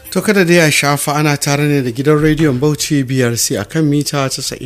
To kada dai a shafa ana tare ne da gidan rediyon Bauchi BRC a kan mita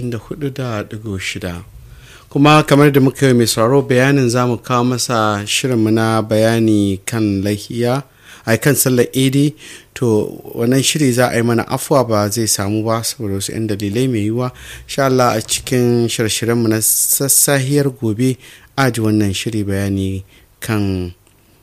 94.6. Kuma kamar da muka yi mai sauraro bayanin za mu kawo masa shirinmu na bayani kan lahiya a kan sallar idi to wannan shiri za a yi mana afuwa ba zai samu ba saboda wasu 'yan dalilai mai yiwuwa sha Allah a cikin shirye-shiryenmu na sassahiyar gobe aji wannan shiri bayani kan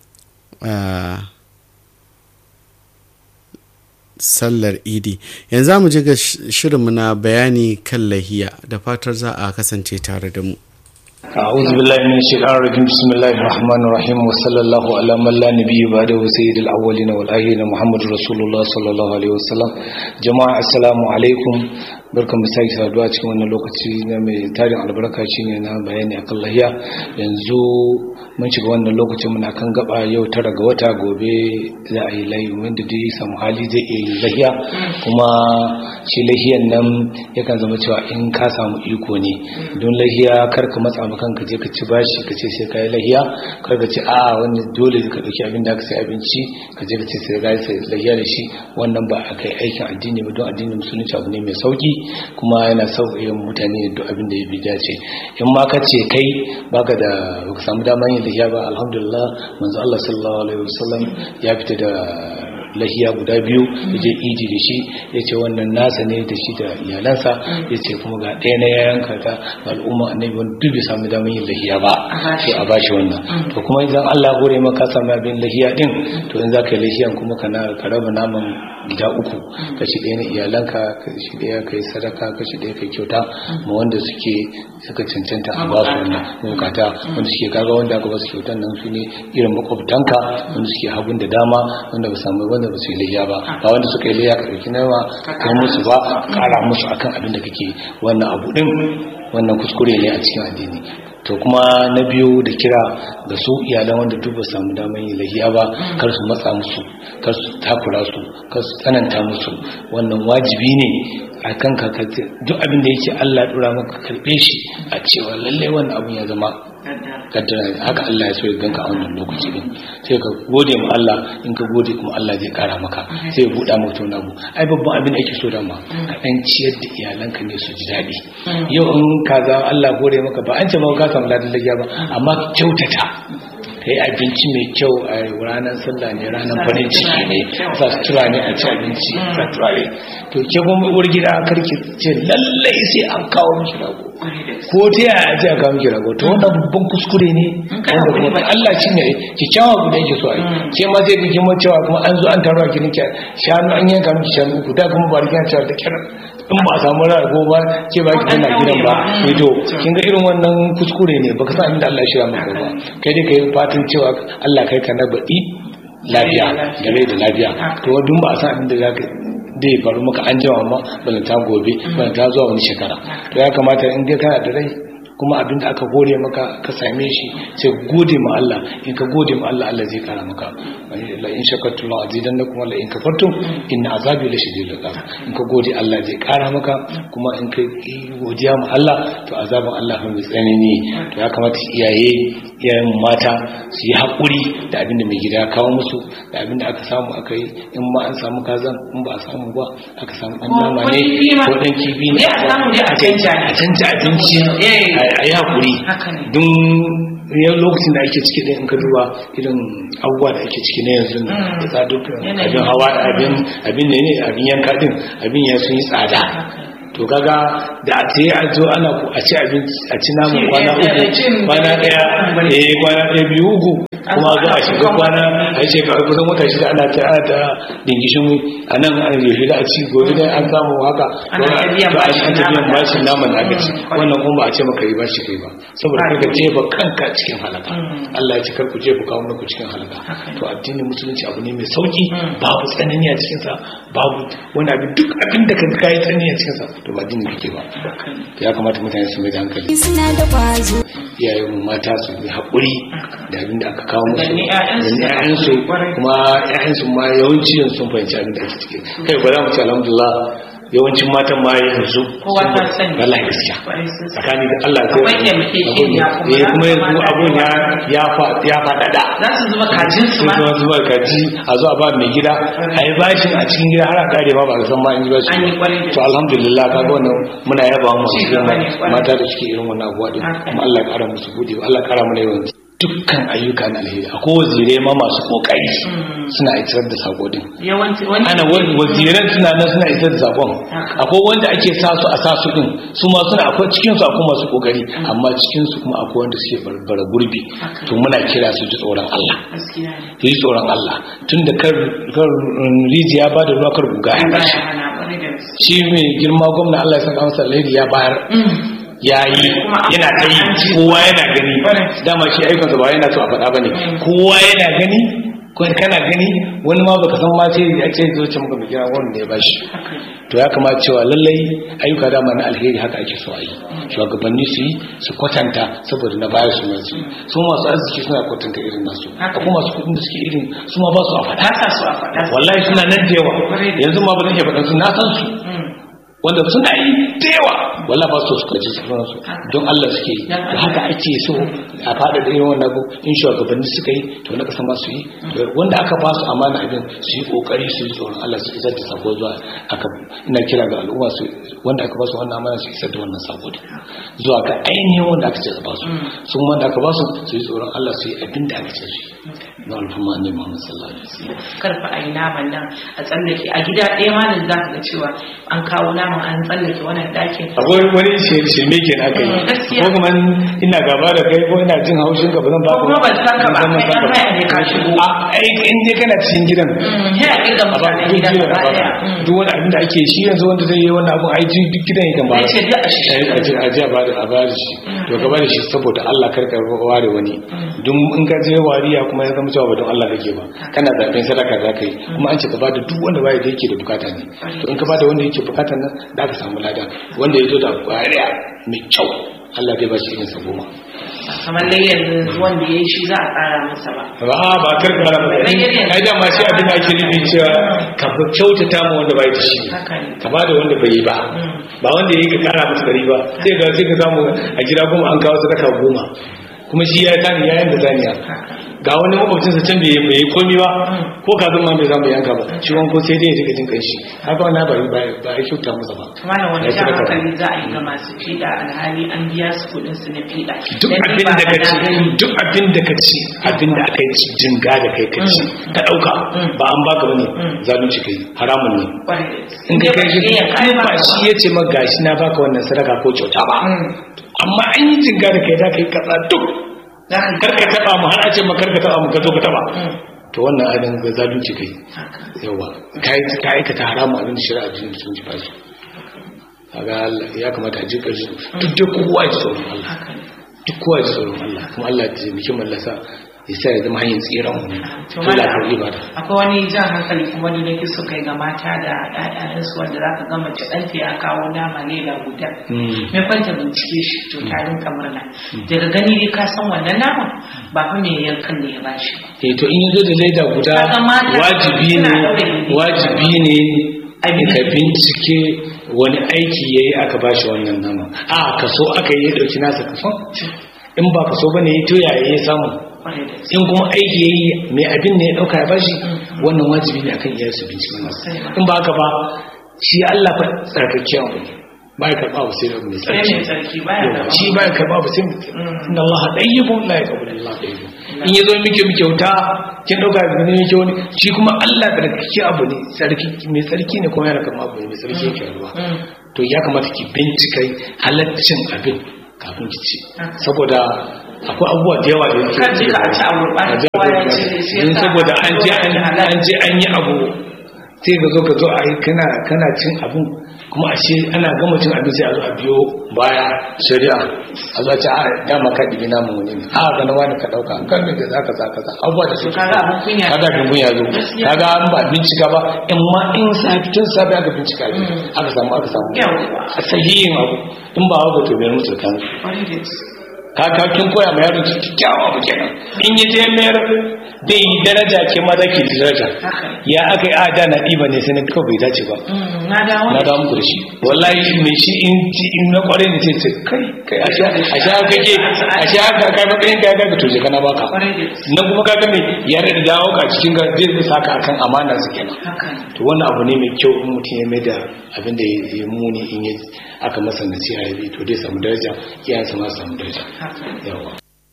sallar idi yanzu mu ji ga shirinmu na bayani kan lahiya da fatar za a kasance tare da mu أعوذ بالله من الشيطان الرجيم بسم الله الرحمن الرحيم وصلى الله على من لا نبي بعده سيد الأولين والآخرين محمد رسول الله صلى الله عليه وسلم جماعة السلام عليكم barkan mu sake saduwa cikin wannan lokaci na mai tarin albarka shine na bayani akan lahiya yanzu mun shiga wannan lokacin muna kan gaba yau tara ga wata gobe za a yi layi wanda dai samu hali zai iya yi lahiya kuma shi lahiyan nan yakan zama cewa in ka samu iko ne don lahiya kar ka matsa ma kanka je ka ci bashi ka ce sai ka yi lahiya kar ka ce a wannan dole ka dauki abin da ka sai abinci ka je ka ce sai ka yi lahiya da shi wannan ba a kai aikin addini ba don addinin musulunci abu ne mai sauki kuma yana sauƙaƙe mutane duk abin da ya bi dace in ma ka ce kai baka da baka samu damar yin lahiya ba alhamdulillah manzo Allah sallallahu alaihi wasallam ya fita da lahiya guda biyu ya je idi da shi ya ce wannan nasa ne da shi da iyalansa ya ce kuma ga ɗaya na yayanka ta al'umma annabi wani duk bai samu damar yin lahiya ba sai a bashi wannan to kuma idan Allah gore maka samu abin lahiya din to in za ka yi lahiyan kuma ka raba naman gida uku kashi ɗaya na iyalanka kashi ɗaya ka yi sadaka kashi ɗaya ka yi kyauta ma wanda suke suka cancanta a ba su wannan bukata wanda suke kaga wanda aka ba su kyautan nan su ne irin makwabtanka wanda suke hagun da dama wanda ba samu wanda ba su yi layya ba ba wanda suka yi layya ka ɗauki nawa kai musu ba ƙara musu akan abin da kake wannan abu ɗin wannan kuskure ne a cikin addini to kuma na biyu da kira ga su iyalan wanda duk ba samu damar yin lahiya ba kar su matsa musu kar su takura su kar su tsananta musu wannan wajibi ne a kan ka duk abin da yake Allah dora maka karbe shi a cewa lalle wannan abin ya zama kaddara haka Allah ya so ya ganka a wannan lokaci din sai ka gode ma Allah in ka gode kuma Allah zai kara maka sai ya buɗa maka wani abu ai babban abin da ake so da ma ka dan ciyar da iyalanka ne su ji daɗi yau in kaza Allah gode maka ba an ce maka ka samu ladan lagiya ba amma kyautata kai abinci mai kyau a ranar sallah ne ranar farin ciki ne sa sutura ne a ci abinci sa turare to ke kuma uwar gida karki ce lallai sai an kawo miki rago ko ta yaya ce a kawo miki rago to wannan babban kuskure ne wanda kuma Allah shi ne ki kyawa guda yake so ai ke ma sai kike mu cewa kuma an zo an taro a gidan ki shanu an yanka miki shanu uku da kuma ba rigan cewa da kira in ba a samu rago ba ke ba ki tana gidan ba sai to kin ga irin wannan kuskure ne baka san inda Allah ya shirya maka ba kai dai kai fatan cewa Allah kai ka na baɗi lafiya da rai da lafiya to duk ba a san inda za ka dai faru maka an jama ma balanta gobe balanta zuwa wani shekara to ya kamata in dai kana da rai kuma abinda aka gode maka ka same shi sai gode ma Allah in ka gode ma Allah Allah zai kara maka la in shakartum la azidannakum wa la in kafartum inna azabi la shadidul iqab in ka gode Allah zai kara maka kuma in ka godiya ma Allah to azabin Allah fa mai tsanani to ya kamata iyaye iyayen mata su yi hakuri da abinda mai gida ya kawo musu da abinda aka samu aka yi in ma an samu kazan in ba a samu ba aka samu an nama ne ko dan kifi ne a canja abinci a yi haƙuri don yau lokacin da ake ciki in ka duba irin abubuwa da ake ciki na yanzu da tsaduk abin hawa abin ne ne abin yanka din abin ya sun yi tsada to kaga da a ce a zo ana a ci abinci a ci namun kwana uku kwana daya eh kwana daya biyu uku kuma za a shiga kwana a yi shekaru kusan wata shida ana ta ana ta dingishin a nan an yaushe da a ci gobe da an samu haka to an ta biyan bashin naman da aka ci wannan kuma ba a ce maka yi bashi kai ba saboda kaga jefa kanka cikin halaka Allah ya ci karku jefa kawo ku cikin halaka to addinin musulunci abu ne mai sauki babu tsanani a cikinsa babu wani abin duk abin da kan kai tsanani a cikinsa to ba addinin kake ba ya kamata mutane su mai da hankali iyayen mata su yi haƙuri da abin da aka kawo musu da ƴaƴansu kuma ƴaƴansu ma yawanci yanzu sun fahimci abin da ake ciki kai ba za mu ce alhamdulillah yawancin matan ma yanzu Kowa ta sani. wallahi gaskiya Kwarai sun sani. tsakani da Allah Akwai taimakekeniya kuma eh ya kuma yanzu kamata abun ya ya fa ya faɗaɗa za su zuba kajin su ma sai kuma zuwa kaji a zuwa ba mai gida a yi bashin a cikin gida har a kare ma ba a san ma an yi bashi An yi kwarai da to alhamdulillah ka ga wannan muna yaba mu Ci gaba ne, kwarai. mata da suke irin wannan abuwa din Haka. kuma Allah ya kara musu gode Allah ya kara mana yawan dukkan ayyuka na alheri akwai wazirai ma masu kokari suna isar da sako din yawanci wani ana wa- waziran suna nan suna isar da sakon Haka. akwai wanda ake sa su a sa su din su ma suna akwai cikin su akwai masu kokari amma cikin su kuma akwai wanda suke barbara gurbi Haka. to muna kira su ji tsoron Allah gaskiya ne su yi tsoron Allah tun da kar kar, um, rijiya ba da ruwa kar guga ya baya bashi hana kwarai da gaske shi mai girma gwamna Allah ya saka masa alheri ya bayar ya yi Kuma an yana ta yi an ji. kowa yana gani Correct. dama shi aikinsa ba yana so a faɗa ba ne kowa yana gani ko kana gani wani ma baka san ma ce ya ce zo ce muka mai girma gwamna ne ya bashi haka ne. to ya kamata cewa lallai ayyuka dama na alheri haka ake so a yi shugabanni su yi su kwatanta saboda na baya su masu su masu arziki suna kwatanta irin nasu Haka. akwai masu kudin da suke irin su ma ba su a faɗa ba sa so a faɗa wallahi suna nan da yawa Kwarai da yanzu ma ba zan iya faɗa su na san su Mm. wanda suna yi da yawa wallahi ba su su kaji su su don Allah suke yi Ya da haka ake so a faɗa da irin wannan abu in shugabanni suka yi to na ƙasa ma su yi To wanda aka ba su amana abin su yi kokari su yi tsoron Allah su isar da sako zuwa aka ina kira ga al'umma su wanda aka ba su wannan amana su isar da wannan sako din zuwa ga ainihin wanda aka ce su ba su sun wanda aka ba su su yi tsoron Allah su yi abin da aka ce su yi na alfumma ne Muhammad sallallahu alaihi wasallam karfa a yi naman nan a tsallake a gida ɗaya ma nan za ka ga cewa an kawo naman an tsallake wannan ɗakin akwai wani shirme ke na kai Mm, gaskiya. ko kuma ina gaba da kai ko ina jin haushin ka ba zan ba Ko kuma ban san ka ba, kai ɗan haya ne ka shigo. a ai in dai kana cikin gidan Mm, ya ƙirga a ba mutanen duk gidan gidan gaba a ba ɗaya Mm. duk wani abin da ake shi yanzu wanda zai yi wannan abun ai ji duk gidan yakan ba Zai ce duk a shi. a ji a ji a ba da a ba da shi to ka ba da shi saboda Allah karka ware wani duk in ka je wariya kuma ya zama cewa ba don Allah kake ba kana zaben sadaka za ka yi kuma an ce ka ba da duk wanda baya da yake da bukata ne to in ka ba da wanda yake bukata nan da ka samu lada wanda ya zo da wariya mai kyau Allah zai ba shi irin sa goma kamar dai yanzu wanda ya yi shi za a ƙara masa ba ba ba karka ba ai da ma shi abin da ake nufi cewa ka fi kyautata mu wanda bai da shi haka ne ka ba da wanda bai yi ba ba wanda ya yi ka kara masa dari ba sai ga sai ka samu a gida goma an kawo sadaka goma kuma shi ya tani ya yanka zaniya ga wani makwabcinsa can bai bai yi komi ba ko ka zama bai zama yanka ba shi wanko sai dai ya shiga jin kanshi haka wannan ba ba ba ya kyauta masa ba kuma da wani Ya jan sadaka. hankali za a yi ga masu fiɗa alhali an biya su kuɗin su na fiɗa duk Dan ni abin ba da ka na ci gani. duk abin da ka ci abin da aka yi ci jinga da kai ka ci ka dauka ba an baka bane zalunci kai haramun ne Kwarai da gaske. in ka kai shi ya kai ba shi ya ce maka gashi na baka wannan sadaka ko kyauta ba amma an yi jinga da kai za ka yi kaza duk za ka karka taba mu har a ce maka karka taba mu ka zo ka taba to wannan abin ga zalunci kai yawa kai ka aikata haramun abin da shari'a jin sun ji fashi kaga Allah ya kamata a ji kashi duk da kowa ya ji tsoron Allah haka ne duk kowa ya ji tsoron Allah kuma Allah ya taimaki mallasa ya sa ya zama hanyar tsiran mu to to la ta mana ibada akwai wani jan hankali kuma da nake so kai ga mata da ƴaƴansu wanda za ka ga mace ɗanta ya kawo nama lela guda Mm. me kwanta bincike shi to ta rinka murna daga gani dai ka san wannan naman ba fa me yankan ne ya bashi ba eh to in yazo da leda guda Kaga mata wajibi suna ne ɗaure gindi. wajibi ne A bi- ka bincike wani aiki yayi aka bashi wannan nama a kaso aka yi ya dauki nasa kaso in ba kaso bane ya toya ya samu kwarai da gaske in kuma aiki yayi mai abin ne ya dauka ya bashi wannan wajibi ne akan iyayensu bincike masa in ba haka ba shi Allah fa tsarkakiyan abu ne ba ya karba abu sai da abu mai sai tsarki mai tsarki baya Yawa, da shi ba ya karba abu sai mutum inna Allah dayyibun la yaqbalu illa dayyibun in yazo miki miki kyauta kin dauka da ne miki wani shi kuma Allah tsarkake abu ne tsarki mai tsarki ne kuma yana karba abu ne mai tsarki yake ruwa to ya kamata ki bincika halaccin abin kafin ki ci saboda akwai abubuwa da yawa da yake Kan ji ka a ci abu ba, A ji kowa ya abu ci, ba. shi yasa Don saboda an je an halal. an je an yi abu sai ka zo ka zo a yi kana kana cin abin kuma a ce ana gama cin abin sai a zo a biyo baya shari'a a zo a ce a dama ka ɗibi namun wani ne a ga na wani ka ɗauka kan da za ka za ka za abubuwa da suke kaga abin kunya. kaga abin kunya zo Gaskiya. kaga an ba bincika ba in ma in safi tun safi aka bincika ne aka samu aka samu Yawwa. a sahihin abu in ba haka to bai mutu kan kwarai da gaske ka kin koya ma yaro kyakkyawa abu kenan in ya je mayar zai yi daraja ke ma zaki da daraja ya aka yi ada na ɗiba ne sai na kawai bai dace ba na dawo na dawo muku da shi wallahi mai shi in ci in na kware ne sai ce kai kai a sha a sha kake a sha ka kai matsayin ka ga to je kana baka nan kuma ka ga me ya da dawo ka cikin ga zai zai saka akan amana su kenan to wannan abu ne mai kyau in mutum ya mai da abin da ya muni in ya aka masa nasiha ya bi to dai samu daraja iyayensa ma samu daraja yawa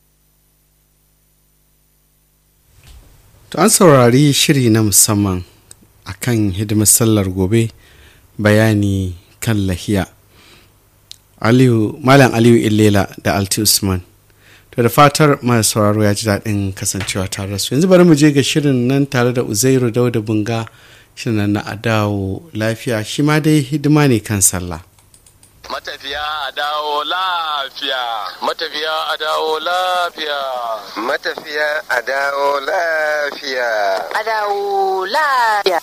To an saurari shiri na musamman a kan hidimar sallar gobe bayani kan lahiya. Aliyu, Malam Aliyu Illela da Alti Usman. To da fatar mai sauraro ya ji daɗin kasancewa tare da su. Yanzu bari mu je ga shirin nan tare da Uzairu Dauda Bunga shirin nan na Adawo lafiya shi ma dai hidima ne kan sallah. Matafiya a dawo lafiya. Matafiya a dawo lafiya. Matafiya a dawo lafiya. A dawo lafiya.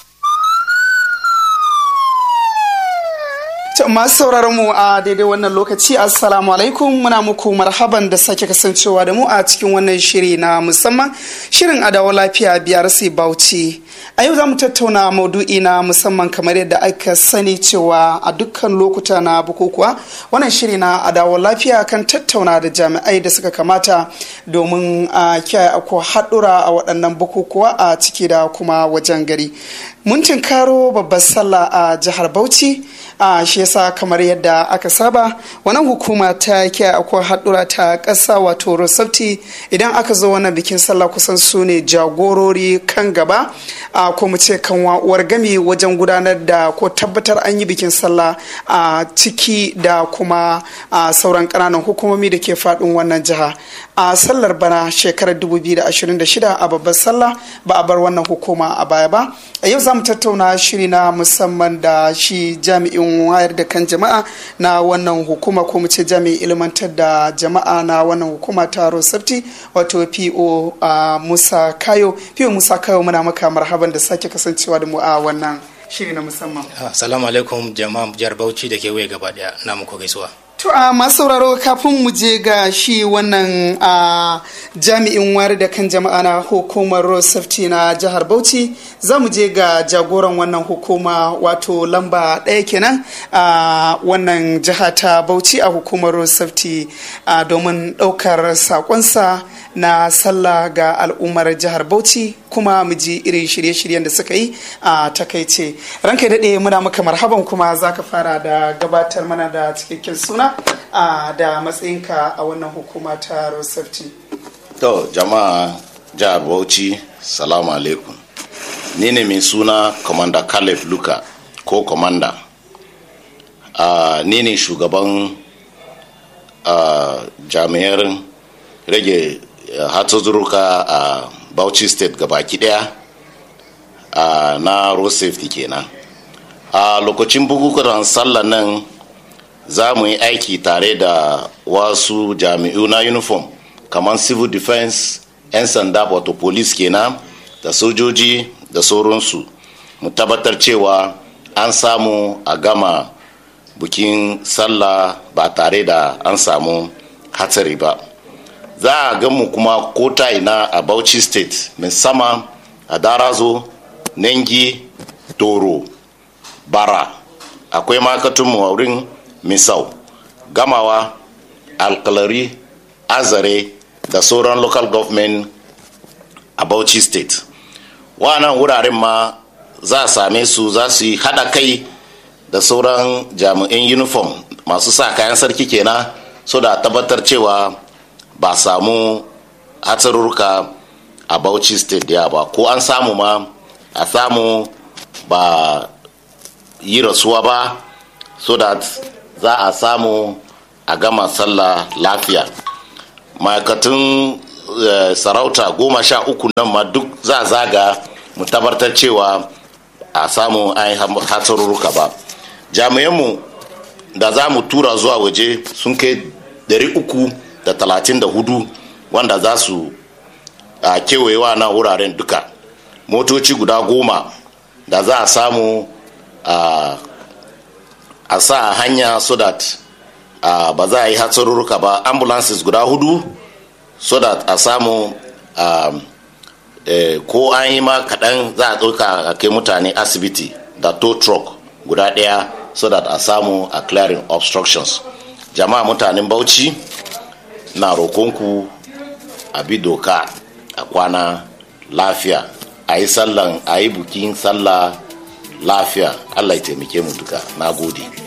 To masu sauraron mu a daidai wannan lokaci assalamu alaikum muna muku marhaban da sake kasancewa da mu a cikin wannan shiri na musamman shirin adawa lafiya biyar sai bauchi a yau za mu tattauna maudu'i na musamman kamar yadda aka sani cewa a dukkan lokuta na bukukuwa wannan shiri na adawa lafiya kan tattauna da jami'ai da suka kamata domin a kiyaye ako haɗura a waɗannan bukukuwa a ciki da kuma wajen gari mun tinkaro babbar sallah a jihar bauchi a shi yasa kamar yadda aka saba wannan hukuma ta kiyaye akwai haɗura ta ƙasa wato rosafti idan aka zo wannan bikin sallah kusan su ne jagorori kan gaba a ko mu ce kan uwar gami wajen gudanar da ko tabbatar an yi bikin sallah a ciki da kuma a sauran ƙananan hukumomi da ke faɗin wannan jiha a sallar bana shekarar 2026 a babbar sallah ba a bar wannan hukuma a baya ba a yau za mu tattauna shiri na musamman da shi jami'in wayar da kan jama'a na wannan hukuma ko mu ce jami'in ilmantar da jama'a na wannan hukuma ta rosafti wato po musa kayo po musa kayo muna maka marhaban da sake kasancewa da mu a wannan shiri na musamman assalamu alaikum jama'a jihar bauchi da kewaye gaba daya na muku gaisuwa To a masu sauraro kafin mu je ga shi wannan a jami'in wari da kan jama'a na hukumar road safety na jihar Bauchi za mu je ga jagoran wannan hukuma wato lamba ɗaya kenan a wannan jiha ta Bauchi a hukumar road safety domin ɗaukar sakonsa na sallah ga al'ummar jihar Bauchi kuma mu ji irin shirye-shiryen da suka yi a takaice ranka daɗe muna maka marhaban kuma za ka fara da gabatar mana da cikakken suna da matsayinka a wannan hukuma ta road safety To jama'a jihar Bauchi, salamu alaikum. Ni ne mai suna Commander Caleb Luka ko Commander. Uh, ni ne shugaban uh, jami'ar rage uh, hatsuzurruka a uh, Bauchi State gabaki daya uh, na road safety kenan. A uh, lokacin bukukuwan sallah nan za mu yi aiki tare da wasu jami'u na uniform kamar civil defense 'yan sanda wato police kenan da sojoji da sauransu mu tabbatar cewa an samu a gama bukin sallah ba tare da an samu hatsari ba za a mu kuma kota ina a bauchi state musamman a darazo nengi toro bara akwai makatunmu a wurin misau gamawa alkalari azare da sauran local government a bauchi state wannan wuraren ma za a same su za su yi hada kai da sauran jami'in uniform masu sa kayan sarki kenan so da tabbatar cewa ba samu hatsarurruka a bauchi state ya ba ko an samu ma a samu ba yi rasuwa ba so that za a samu a gama sallah lafiya ma'aikatun sarauta goma sha uku nan ma duk za a zaga mu tabbatar cewa a samu an hatsarurruka ba jami'anmu da za mu tura zuwa waje sun kai uku da talatin da hudu wanda za su a kewayewa na wuraren duka motoci guda goma da za a samu a a sa hanya so that uh, ba za a yi hatsarurruka ba ambulances guda hudu so that a samu um, eh, ko an yi ma kaɗan za a ɗauka a kai mutane asibiti da tow truck guda ɗaya so that a samu a clearing obstructions jama'a mutanen bauchi na rokonku a bi doka a kwana lafiya a yi sallan a yi bukin sallah lafiya allah ya taimake mu duka na gode